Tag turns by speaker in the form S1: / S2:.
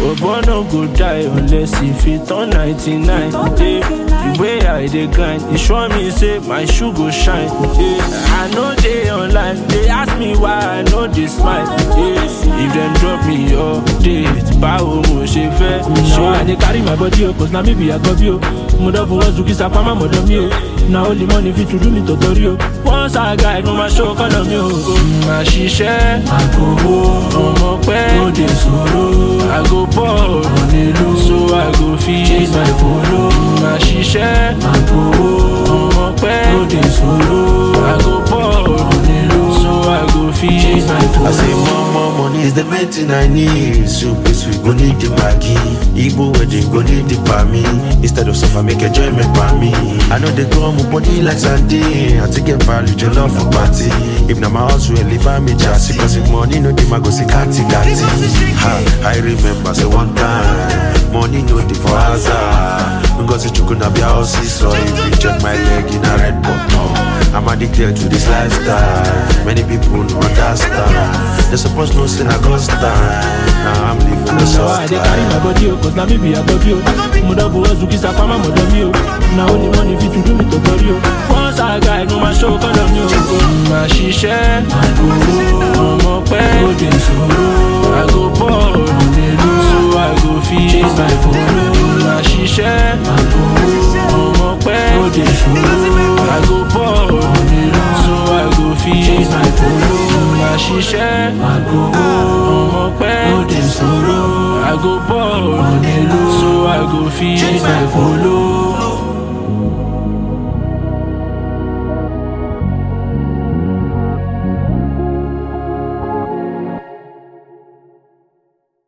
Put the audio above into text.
S1: Bobo no go die unless he fit turn 99. Yeah. The way I dey grind, e sure me say my shoe go shine. Yeah. I know they online, they ask me why I know they smile. Yeah. If them drop me update, báwo mo ṣe fẹ́?
S2: Now I dey carry my body o, cause na me be Agobi o. Mo don fowó Zuki Sapama mọ̀dọ̀ mi o. Na only money fit to do me tọ̀tọ̀rí o.
S1: Once I guide, mo máa show kọ́nà mi o. Màá ṣiṣẹ́,
S2: Àgòwò
S1: ọmọ pẹ́,
S2: lóde sòrò.
S1: àgò bọ̀,
S2: Onílù
S1: so I go fit.
S2: chase my follow.
S1: Màá ṣiṣẹ́,
S2: Àgòwò
S1: ọmọ pẹ́,
S2: lóde sòrò.
S1: àgò bọ̀,
S2: Onílù
S1: so I go fit.
S2: chase my
S3: I say
S2: follow.
S3: more, more money is the main thing I need. So please we go need the Maggi. Igbo wedding go need the me. Instead of suffer, make enjoyment by me. I know they go on body like Sunday. I take get value, your love for party. If na my house, will leave me just Cause if money no dey, my go see kati kati. Ha, I remember say one time, money no dey for hazard. Ngozi chukuna be house so if you check my leg in a red button. I'm addicted to this lifestyle. Many people don't understand. They supposed no sin I got stand. Now I'm living the
S2: Now I
S3: soft
S2: dey carry my
S3: life.
S2: body o, cause na me be Agobi o. Mo don fowó Zuki Sapama mọ̀dọ̀ mi o. Na only money fit to do me tọ̀tọ̀rí o.
S1: Once I guide, mo máa show kọ́nà mi o. Màá ṣiṣẹ́, ọmọ pẹ́,
S2: Lóde sòrò.
S1: àgò bọ̀, so I go fit.
S2: Chase my follow.
S1: Màá ṣiṣẹ́, ọmọ pẹ́,
S2: Lóde sòrò.
S1: àgò bọ̀, so I go fit.
S2: Chase my follow.
S1: Màá ṣiṣẹ́,
S2: Àgòwò
S1: ọmọ pẹ́,
S2: lóde sòrò.
S1: àgò bọ̀,
S2: Onílù
S1: so I go fit.
S2: chase my follow.